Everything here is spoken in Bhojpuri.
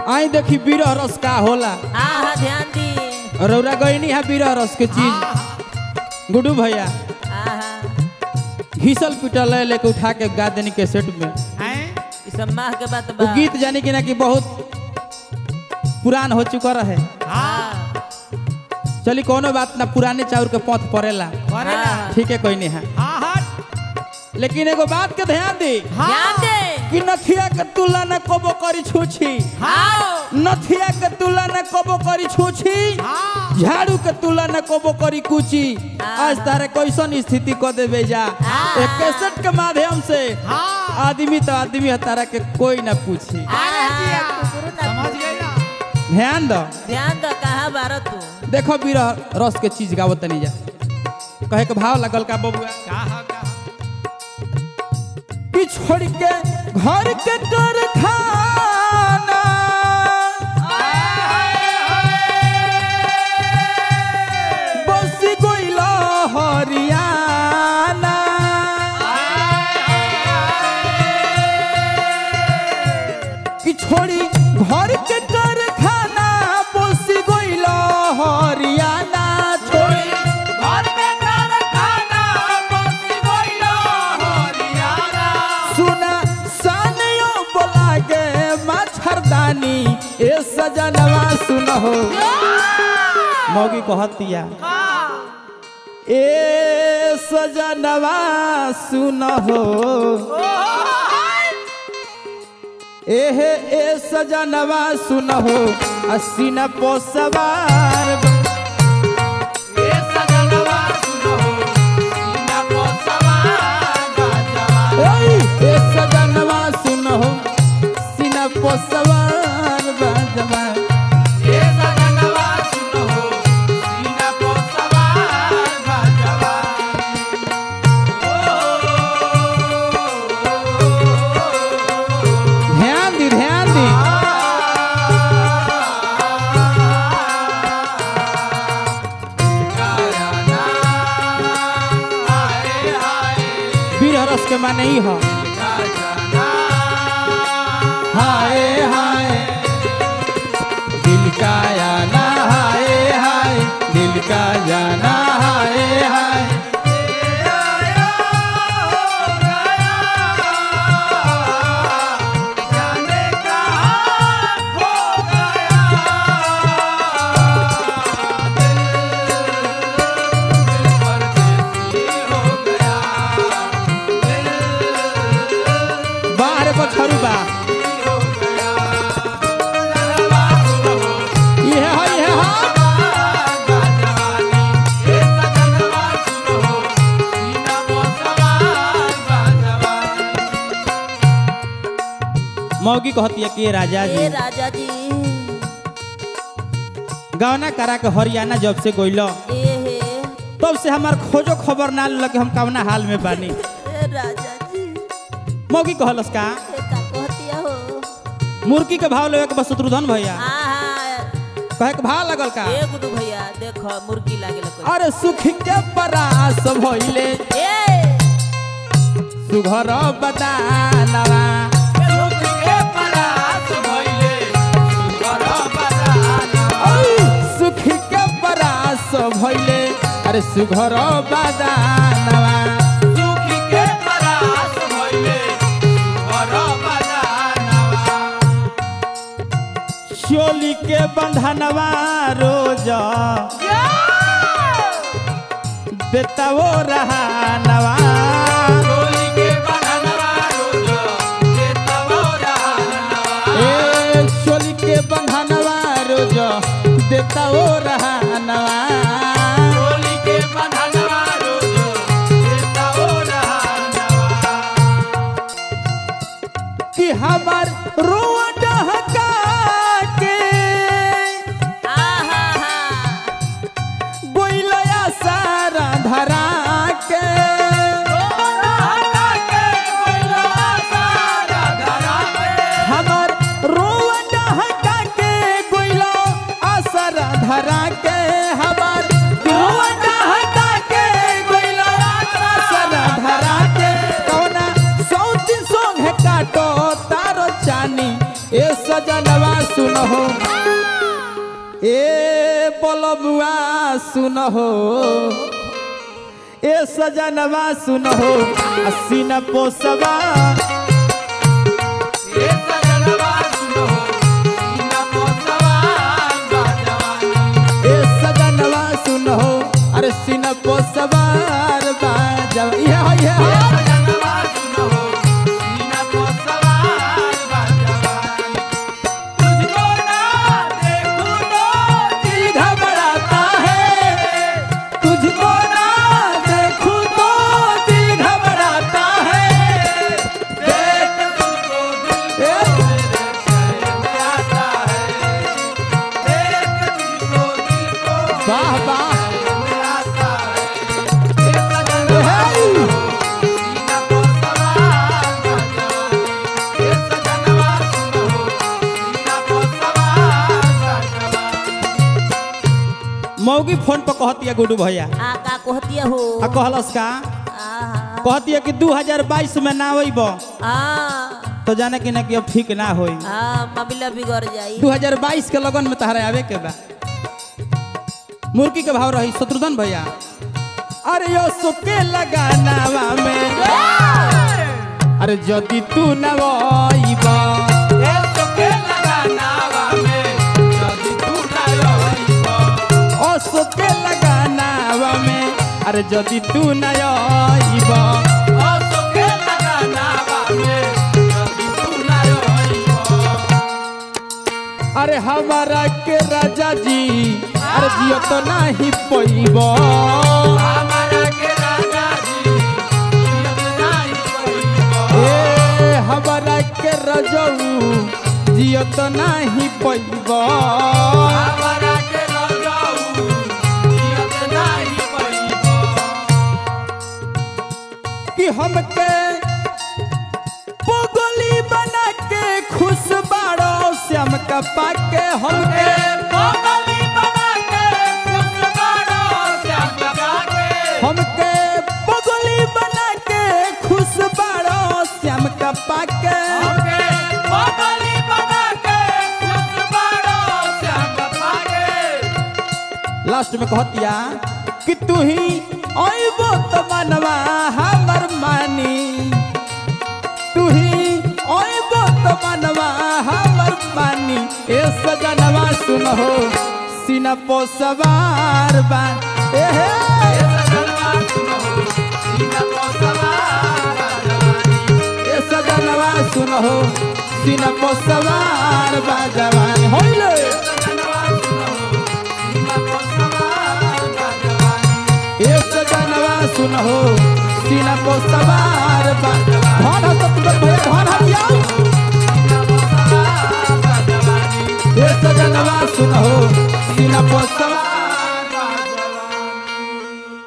आई देखी बीरह रस का होला हाँ हाँ ध्यान दी रौरा गईनी है बीरह रस के चीज गुड्डू भैया हाँ हाँ घीसल पिटल है लेके उठा के गा देनी के सेट में हैं ई सब माह के बात वो बा गीत जानी कि ना कि बहुत पुरान हो चुका रहे हाँ चली कोनो बात ना पुराने चाउर के पौथ पड़ेला करेला हाँ। ठीक है कोई नहीं है हाँ हाँ लेकिन एगो बात के ध्यान दी ध्यान दे कि नथिया के तुला न कबो करी छूछी हाँ नथिया के तुला न कबो करी छूछी हाँ झाड़ू के तुला न कबो करी कुची आज तारे कैसन स्थिति को देवे जा एक कैसेट के माध्यम से हाँ आदमी तो आदमी है तारा के कोई ना पूछी अरे जिया कुकुरू ना समझ गई ना ध्यान दो ध्यान दो कहाँ बारो तू देखो बीरा रस के चीज गावत तनी जा कहे के भाव लगल का बबुआ का हा का हा। कि छोड़ के घर के कर खाना बस गोइला हरियाणा कि छोड़ी घर के कर खाना बस गोइला हरियाणा छोड़ी घर में कर खाना बसी गइलो हरियाणा सुना सानियो बोला गे मच्छरदानी ए सजनवा सुनहो मौगी कहतिया ए सजनवा सुनहो एहे ए सजनवा सुनहो असीना पोसवार ए सजनवा सुनो सीना को सवार बाजवा ओई ए सजनवा सुनहो सीना पोसवार बाजवा ए सजनवा सुनो सीना को सवार बाजवा ध्यान दी ध्यान दी वीर रस के माने ही हो हाय हाय दिल का जाना हाय हाय दिल का जाना हाय हाय बाहर पछरू बा ये हो ये हो मौगी कहती है कि राजा ए जी राजा जी गौना करा के हरियाणा जब से गोइलो ए हे तब से हमार खोजो खबर ना लगे हम कवना हाल में बानी ए राजा जी मौगी कहलस का ए का कहतिया हो मुर्गी के भाव लेवे के बस शत्रुधन भैया आहा कहे के भाव लगल का ए गुडू भैया देखो मुर्गी लागेला कोई अरे सुख के परास भइले ए सुघर बदानवा ओय, सुख के परास भइले अरे सुघर बदानवा चोली के बंधनवा रोज देतवो रहानवा ए चोली के बंधनवा रोज देतवो रहानवा कि हमार रोआ डहका के आहा हा गोइलया सारा धरा के हमार रोआ डहका के गोइला आसरा धरा के हमार रोआ डहका के गोइला आसरा धरा के कौना सौती सोंग काटो तारो चानी ए सजनवा सु सुन हो ए बोलबुआ सुन हो ए सजनवा सुन हो सीना पोसवा ए सजनवा सुनो सीना पो सवार बा जवानी ए सजनवा सुन हो अरे सीना पोसवार बाजवा ये हो ये हो ए सजनवा सुनो सीना पो सवार बा जवानी तुझको ना देखूं तो दिल घबराता है तुझको ना देखूं तो दिल घबराता है देख तुझको दिल ए, चैन आता है देख तुझको दिल को वाह वाह चैन आता है ए सजनवा हे! सीना पो सवार बा जवानी ए सजनवा सुनो सीना पो सवार बा जवानी मौगी फोन पर कहती है गुडू भैया आ का कहतिया हो आ कहलस का आहा। कहती है कि 2022 में ना अइब आ तो जाने कि ना कि अब ठीक ना होई आ मामला बिगड़ जाई 2022 के लगन में तहरा आवे के बा मुर्गी के भाव रही शत्रुघ्न भैया अरे यो सुके लगानावा में अरे जदि तू न अइब ए सोके लगानावा में जदि तू ना रहिबो ओ सुके लगानावा में अरे जदि तू न अइब ओ सोके लगानावा में जदि तू ना रहिबो अरे हमारा के राजा जी अरे जियो तो नहीं पैब हमारा के राजा जी जियत नाही पइबो ए हमारा के रजऊ जियो तो नहीं पैब हमारा के रजाऊ जियत नाही पइबो कि हमके पोगोली बना के खुश बाड़ो श्याम का पाके हमके कोमली बना के खुश बाड़ो श्याम जाके हमके पोगोली बना के खुश बाड़ो श्याम का पाके हमके कोमली बना के खुश बाड़ो श्याम पाके लास्ट में कहतिया कि तू ही अइबो तो मनवा हमर मानी तू ही अइबो तो मनवा हमर मानी ए सजनवा सुन हो सीना पो सवार बा ए हे ए सजनवा सुनो सीना को सवार जवानी ए सजनवा सुन हो सीना पो सवार बा जवानी होइले सजनवा सुनो सीना को सवार जवानी ए सजनवा सुन हो सीना पो सवार बा धन हो तो तुम भैया धन हटियाओ सीना को सवार जवानी ये सजनवा सुनो सीना पर सवार